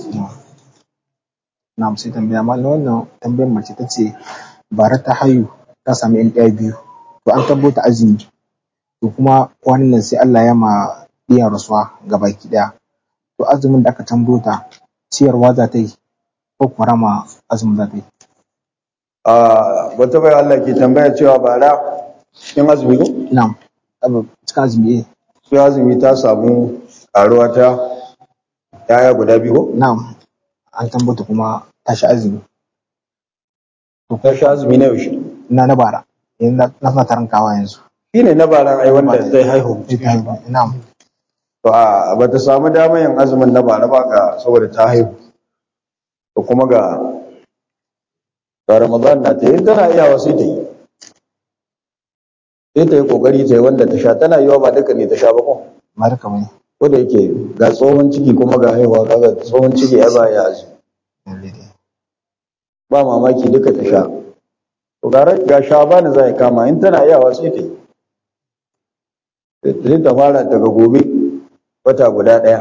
D: na'am sai tambaya mallam wannan tambayar mace ta ce bara ta hayu ta sami yan ɗaya biyu to an tabbata azumi to kuma kwanan nan sai Allah ya ma ɗiyan rasuwa ga baki ɗaya to azumin da aka tambota ciyarwa za ta yi ko kuma rama azumin za ta yi
A: a wata bai Allah ke tambaya cewa bara cikin azumi ko
D: na'am abu cikin azumi eh
A: cikin azumi ta samu karuwa ta yaya guda biyu ko
D: na'am an tambota kuma ta sha azumi
A: ta sha azumi na yaushe
D: na na bara yanzu na na suna tarankawa yanzu
A: shine na baran ai wanda zai haihu
D: na'am
A: to a ba ta samu damar yin azumin na bara ba ga saboda ta haihu to kuma ga ga Ramadan na ta yi tana iyawa sai ta yi sai ta yi kokari ta yi wanda ta sha tana yiwa ba duka ne ta sha ba ko
D: ma duka bane
A: ko da yake ga tsohon ciki kuma ga haihuwa kaga tsohon ciki ya ba ya azumi
D: lalle dai
A: ba mamaki duka ta sha to ga ra- ga sha ba za ya kama in tana iyawa sai ta yi sai ta fara daga gobe wata guda ɗaya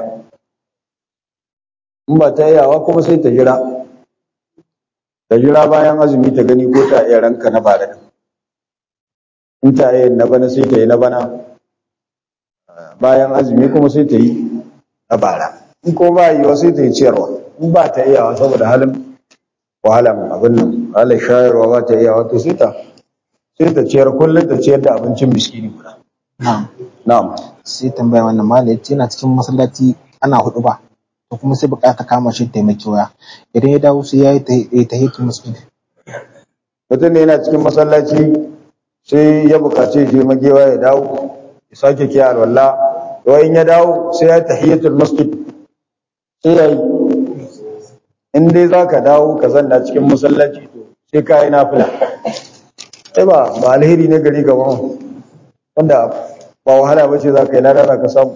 A: in ba ta iyawa kuma sai ta jira ta jira bayan azumi ta gani ko ta iya ranka na bara din in ta iya na bana sai ta yi na bana bayan azumi kuma sai ta yi na bara in ko ba yiwa sai ta yi ciyarwa in ba ta iyawa saboda halin wahalan abin nan halin shayarwa ba ta iyawa to sai ta sai ta ciyar kullum ta ciyar da abincin miskini guda
D: na'am
A: na'am
D: sai tambaya wannan malam yace yana cikin masallaci ana hudu ba to kuma sai bukata kama shi taimaki waya idan ya dawo sai yayi ta tahiyatul masjid
A: mutum ne yana cikin masallaci sai ya bukaci je magewa ya dawo ya sake kiya alwala to in ya dawo sai ya tahiyatul masjid sai ya yi in dai za ka dawo ka zanna cikin masallaci to sai ka yi nafila sai ba ba alheri ne gari gaban wanda ba wahala ba ce za ka yi lada za ka samu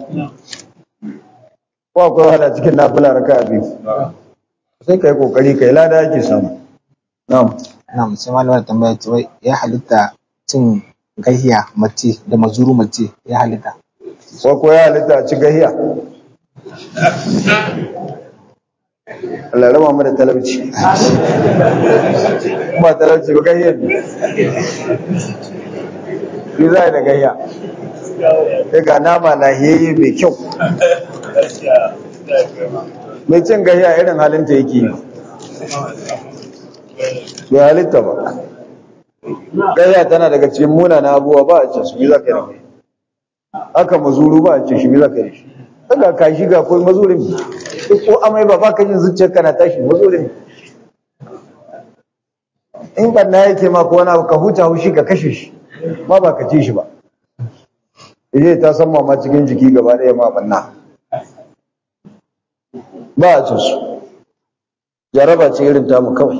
A: ko akwai wahala cikin nafila raka a biyu sai ka yi kokari ka yi lada ake samu na'am
D: na'am sai malam wannan tambaya ce wai ya halitta cin gahiya mace da mazuru mace ya halitta
A: ko ko ya halitta a ci gahiya Allah raba mu da talauci ba talauci ba gahiya ne ni za a yi da gahiya sai ga nama lahiyayye mai kyau mai cin gahiya irin halinta yake yi bai halitta ba gahiya tana daga cikin munana abubuwa ba a ce su yi za ka yi da gahiya haka mazuru ba a ce shi me za ka yi shi daga ka shi ga koi mazurin ko amai ba ba ka jin zuciyar kana tashi mazurin in banna yake ma ko wani abu ka huta haushi ka kashe shi ma ba ka ci shi ba ije ta san ma cikin jiki gaba ɗaya ma banna ba a cin su jaraba ce irin tamu kawai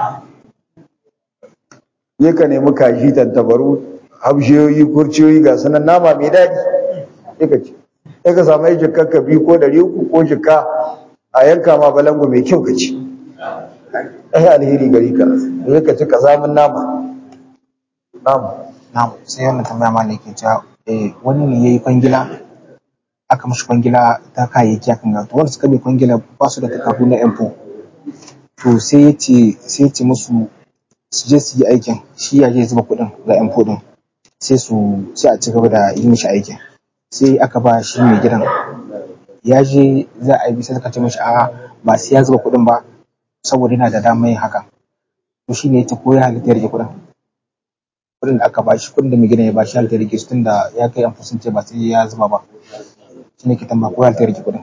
A: je ka nemi kaji tantabaru habshiyoyi kurciyoyi ga sanan nama mai daɗi sai ka ci sai ka samu jikka ka biyu ko ɗari uku ko jikka a yanka ma balangu mai kyau ka ci ai alheri gari ka sai ka ci ka samun nama nama
D: na'am sai wannan tambaya malam yake cewa eh wani ne yayi kwangila aka mishi kwangila ta kayayyaki akan ga to wanda suka mai kwangila ba su da takardu na info to sai ya ce sai ya ce musu su je su yi aikin shi ya je zuba kuɗin ga info din sai su sai a ci gaba da yi mishi aikin sai aka ba shi mai gidan ya je za a yi bisa suka ce mishi a'a ba sai ya zuba kuɗin ba saboda yana da damar yin haka to shi ne ya ce ko ya halitta ya rike kuɗin kuɗin da aka ba shi kuɗin da mai gidan ya ba shi halitta ya rike su tun da ya kai yan ce ba sai ya zuba ba shi ne ke tamba ko ya halitta ya rike kuɗin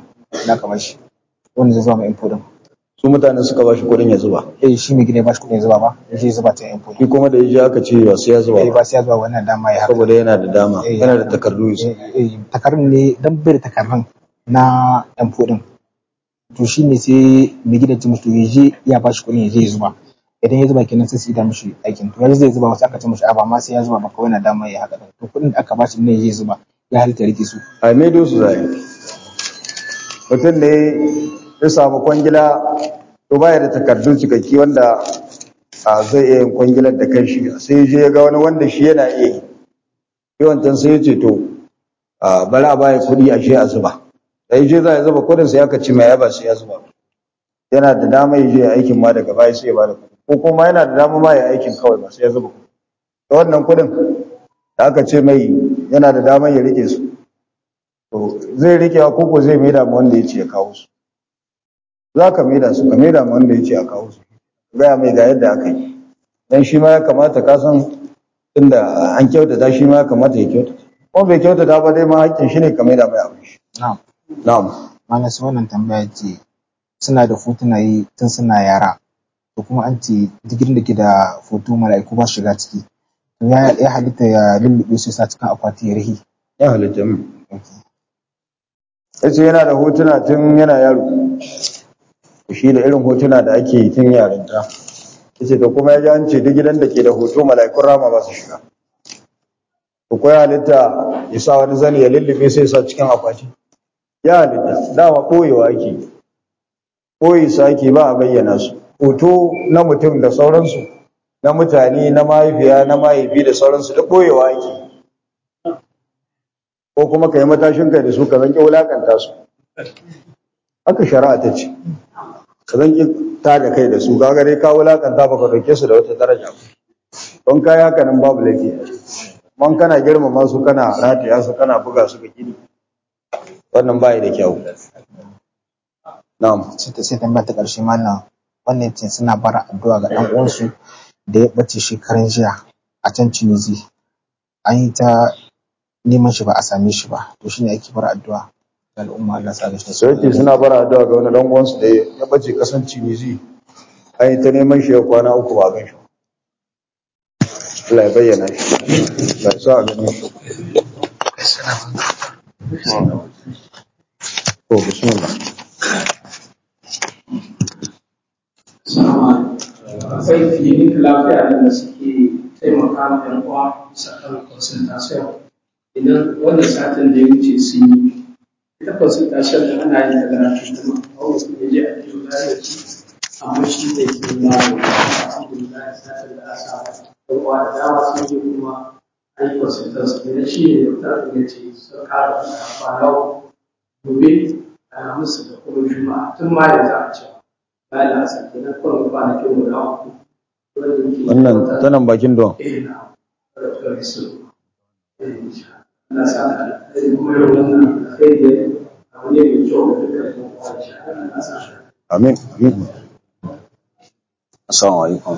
D: kuɗi aka bashi wanda zai zuba mai info din
A: su mutane suka ba shi kuɗin ya zuba
D: eh shi mai gida ya bashi kuɗin ya zuba ba ya je ya zuba ta info
A: shi kuma da ya je aka ce ba sai ya zuba
D: eh
A: ba
D: ba sai ya zuba wannan dama ya haka
A: saboda yana da dama
D: Eh,
A: yana da takardu su
D: eh, eh, takardun ne dan bai da takardun na info din to shi ne sai mai gidan ce musu ya je ya bashi kuɗin ya je ya zuba idan ya zuba kenan sai su yi da mishi aikin to yanzu zai zuba wasu aka ce mishi a ba ma sai ya zuba ba kawai na dama ya haka din to kuɗin da aka bashi ne ya je ya zuba ya halitta rike su
A: a maido su zai mutum ne ya samu kwangila to baya da takardu cikakki wanda a zai iya yin kwangilar da kanshi sai ya je ya ga wani wanda shi yana iya yi yawantan sai ya ce to a bari a baya kuɗi a shi a zuba da ya je za a zuba kuɗin sai aka ci mai yaba sai ya zuba yana da dama ya je ya aikin ma daga baya sai ya bada kuɗi ko kuma yana da dama ma ya aikin kawai ba sai ya zuba kuɗi da wannan kuɗin da aka ce mai yana da damar ya rike su to zai rike wa koko zai maida ma wanda ya ce ya kawo su za ka maida su ka maida ma wanda ya ce a kawo su gaya mai ga yadda aka yi dan shi ma ya kamata ka san inda an kyautata shi ma ya kamata ya kyautata ko bai kyautata ba dai ma hakkin shi ne ka maida mai abin shi
D: na'am
A: na'am
D: malam sai wannan tambaya ce suna da fotunaye tun suna yara to kuma an ce digirin da ke da foto mala'iku ba su shiga ciki to ya ya halitta ya lullube su sa cikin akwati ya rihi
A: ya halitta mu ya ce yana da hotuna tun yana yaro shi da irin hotuna da ake yi tun yarinta ya ce da kuma ya ji an ce duk gidan da ke da hoto mala'ikun rama ba su shiga to ko ya halitta ya sa wani zani ya lullube sai ya sa cikin akwati ya halitta dama ɓoyewa ake ɓoye su ake ba a bayyana su hoto na mutum da sauransu na mutane na mahaifiya na mahaifi da sauransu duk ɓoyewa ake ko kuma ka yi matashin kai da su ka zanki wulakanta su haka shari'a ta ce ka zanki ta da kai da su kaga dai ka wulakanta ba ka dauke su da wata daraja ba don kai haka nan babu laifi a ciki. man kana girmama su kana rataya su kana buga su ga gini wannan bai da kyau na'am
D: sai ta sai tambaya ta ƙarshe malam wannan ce suna bara addu'a ga ɗan uwansu da ya ɓace shekaran jiya a can Tunizi an yi ta neman shi ba a same shi ba to shine ake bara addu'a ga al'umma Allah sa ga shi
A: sai yake suna bara addu'a ga wani dan uwansu da ya bace kasan Tunisi an yi ta neman shi ya kwana uku ba gan shi Allah ya bayyana shi Allah ya sa a ganin shi to bismillah
C: akwai kilinik lafiya da suke taimaka ma yan uwa bisa kan consultation idan wannan satin da ya wuce sun yi ita consultation da ana yin ta da kuma a wasu da je a kiwo lafiya ci amma shi da ke ba da alhamdulillah satin da aka samu yan uwa da dama sun je kuma an yi consultation idan shi ne da ta ya ce sun kara kwana gobe alhamis da kuma juma'a tun ma da za a ce bayan da asa kenan kawai kwanakin guda uku wanda yake
A: wannan tanan bakin don
C: eh na da su eh Allah sa da eh kuma yau wannan alheri ne abu ne mai kyau da duka da kuma Allah sa
A: amin amin
E: Assalamu alaikum.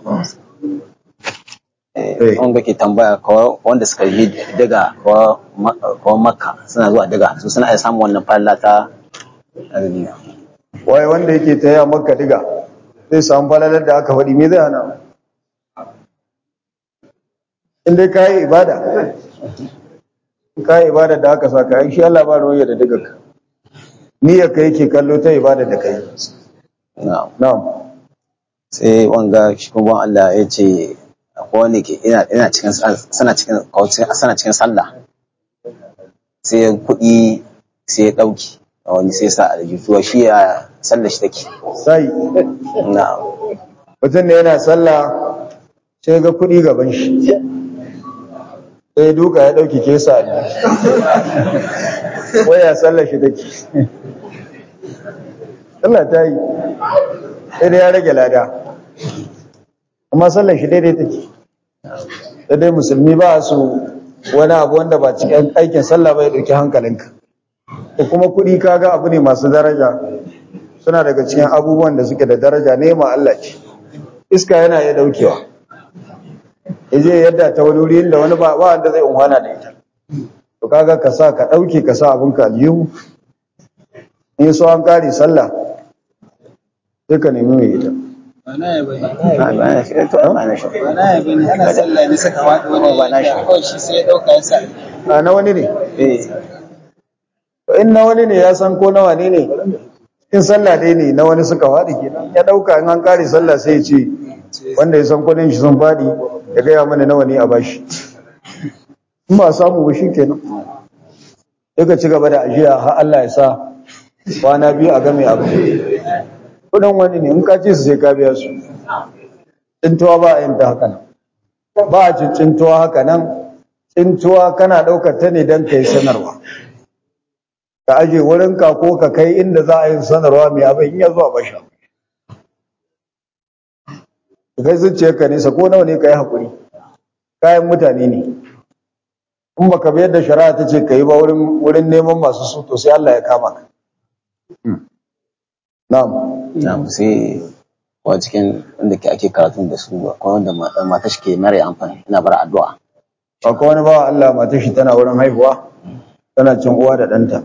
A: Eh.
E: Eh, wanda ke tambaya kawai wanda suka yi daga kawai makka suna zuwa daga su suna iya samun wannan falla ta azumi
A: wai wanda yake ta yi maka diga zai samu falalar da aka faɗi me zai hana in dai ka yi ibada in ka yi ibada da aka sa ka yi shi Allah ba ruwaya da diga ka niyyar ka yake kallo ta ibada da kai
E: na'am
A: na'am
E: sai wanga shi kuma Allah ya ce akwai wanda ke ina ina cikin sana cikin sana cikin sallah sai kuɗi sai ya ɗauki wani sai sa aljihuwa shi ya sallah shi take
A: sai
E: na'am
A: mutum ne yana sallah sai ga kuɗi gaban shi sai ya duka ya ɗauki kesa ne waya sallah shi take sallah ta yi sai dai ya rage lada amma sallah shi daidai take sai dai musulmi ba su wani abu wanda ba cikin aikin sallah ba ya ɗauki hankalinka ko kuma kuɗi kaga abu ne masu daraja suna daga cikin abubuwan da suke da daraja nema Allah ce iska yana iya daukewa yaje yadda ta wani wuri inda wani ba ba wanda zai umhana da ita to kaga ka sa ka dauke ka sa abin ka aljihu in so an kare sallah sai ka nemi mai ita
E: ba na shi to ba na shi
D: ana sallah ne saka wani wani kawai shi sai ya dauka ya sa
A: a na wani ne
E: eh
A: To in na wani ne ya san ko na wane ne in sallah dai ne na wani suka faɗi kenan ya ɗauka in an kare sallah sai ya ce wanda ya san kudin shi sun faɗi ya gaya mana nawa ne a bashi in ba a samu ba shi kenan sai ka ci gaba da ajiya har Allah ya sa kwana biyu a game abu kudin wani ne in ka ce su sai ka biya su tsintuwa ba a yin ta haka nan ba a cin tsintuwa haka nan tsintuwa kana ɗaukar ta ne don ka yi sanarwa ka aje wurinka ko ka kai inda za a yi sanarwa mai abin in ya zuwa basha ka kai zuciyarka nesa ko nawa ne ka yi haƙuri kayan mutane ne in ba ka biyar da shari'a ta ce ka yi ba wurin neman masu su to sai Allah ya kama ka na'am
E: na sai wa cikin inda ke ake karatun da su ba ko wanda ma- mata shi ke mara amfani ina bar addu'a
A: akwai wani bawa Allah mata shi tana wurin haihuwa tana cin uwa da ɗanta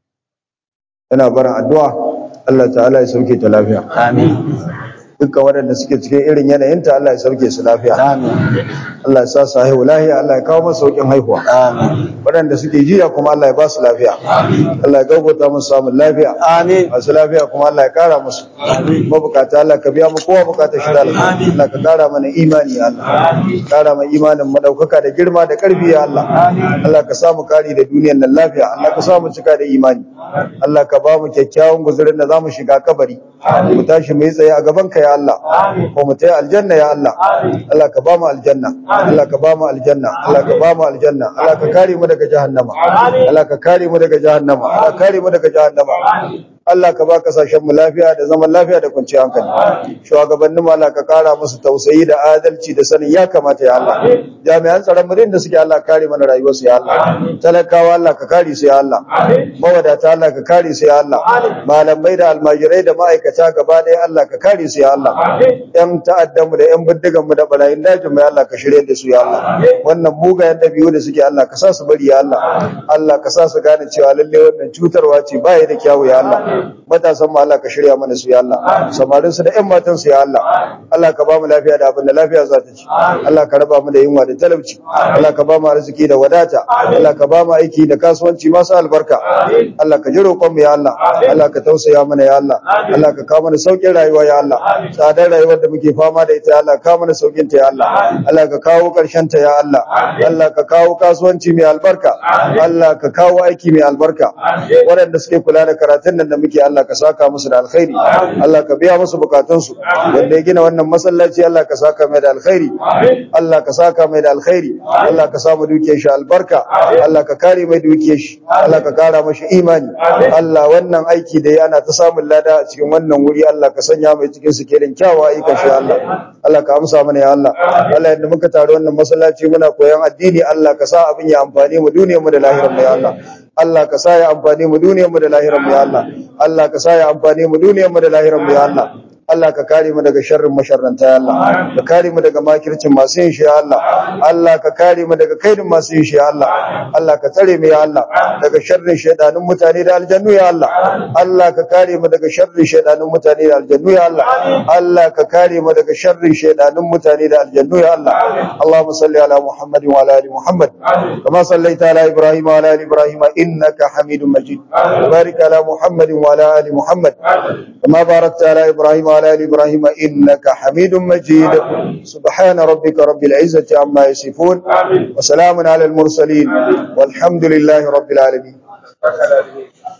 A: tana barin addu'a Allah ta'ala ya sauke ta lafiya
E: amin
A: dukkan waɗanda suke cikin irin yanayinta Allah ya sauke su lafiya
E: amin
A: Allah ya sa su haihu lafiya Allah ya kawo masu sauƙin haihuwa
E: amin
A: waɗanda suke jiya kuma Allah ya ba su lafiya Allah ya gaugata musu samun lafiya
E: amin
A: masu lafiya kuma Allah ya kara musu mabukata Allah ka biya mu kowa bukatar shi da alkhairi Allah ka kara mana imani ya Allah kara mana imanin madaukaka da girma da karfi ya Allah Allah ka samu kari da duniyar nan lafiya Allah ka samu cika da imani Allah ka ba mu kyakkyawan guzurin da zamu shiga kabari mu tashi mu yi tsaye a gaban ka ya Allah ko mu tayi aljanna ya Allah Allah ka ba mu aljanna Allah ka ba mu aljanna Allah ka ba mu aljanna Allah ka kare mu daga jahannama Allah ka kare mu daga jahannama Allah ka kare mu daga jahannama Allah ka ba kasashen mu lafiya da zaman lafiya da kwanciyar hankali shugabannin mu Allah ka kara musu tausayi da adalci da sanin ya kamata ya Allah jami'an tsaron mu da suke Allah kare mana rayuwar su ya Allah talakawa Allah ka kare su ya Allah mawadata Allah ka kare su ya Allah malamai da almajirai da ma'aikata gaba ɗaya Allah ka kare su ya Allah yan ta'addan mu da yan bindigan mu da barayin dajin mu ya Allah ka shirye da su ya Allah wannan mugayen dabi'u da suke Allah ka sa su bari ya Allah Allah ka sa su gane cewa lalle wannan cutarwa ce ba ya da kyawu ya Allah matasan mu Allah ka shirya mana su ya Allah samarin su da ƴan matan su ya Allah Allah ka ba mu lafiya da abin da lafiya za ta ci Allah ka raba mu da yunwa da talauci Allah ka ba mu arziki da wadata Allah ka ba mu aiki da kasuwanci masu albarka Allah ka ji roƙon mu ya Allah Allah ka tausaya mana ya Allah Allah ka kawo mana sauƙin rayuwa ya Allah tsadar rayuwar da muke fama da ita ya Allah ka mana sauƙin ta ya Allah Allah ka kawo ƙarshen ta ya Allah Allah ka kawo kasuwanci mai albarka Allah ka kawo aiki mai albarka waɗanda suke kula da karatun nan da muke Allah ka saka musu da alkhairi Allah ka biya musu bukatunsu wanda ya gina wannan masallaci Allah ka saka mai da alkhairi Allah ka saka mai da alkhairi Allah ka samu dukiyar shi albarka Allah ka kare mai dukiyar shi Allah ka kara mashi imani Allah wannan aiki da ya ana ta samun lada a cikin wannan wuri Allah ka sanya mai cikin su kelin kyawawa ayyukan shi Allah Allah ka amsa mana ya Allah Allah yadda muka taru wannan masallaci muna koyon addini Allah ka sa abin ya amfane mu duniyar mu da lahirar mu ya Allah Allah ka sa ya amfane mu duniyar mu da lahirar mu ya Allah Allah ka sa ya amfane mu duniyar mu da lahirar mu ya Allah Allah ka kare mu daga sharrin masharranta ya Allah ka kare mu daga makircin masu yin shi ya Allah Allah ka kare mu daga kaidin masu yin shi ya Allah Allah ka tsare mu ya Allah daga sharrin shaydanun mutane da aljannu ya Allah Allah ka kare mu daga sharrin shaydanun mutane da aljannu ya Allah Allah ka kare mu daga sharrin shaydanun mutane da aljannu ya Allah Allahumma salli ala Muhammad wa ala ali Muhammad kama sallaita ala Ibrahim wa ala ali Ibrahim innaka Hamidum Majid barik ala Muhammad wa ala ali Muhammad kama barakta ala Ibrahim wa على آل إبراهيم إنك حميد مجيد سبحان ربك رب العزة عما يصفون وسلام على المرسلين والحمد لله رب العالمين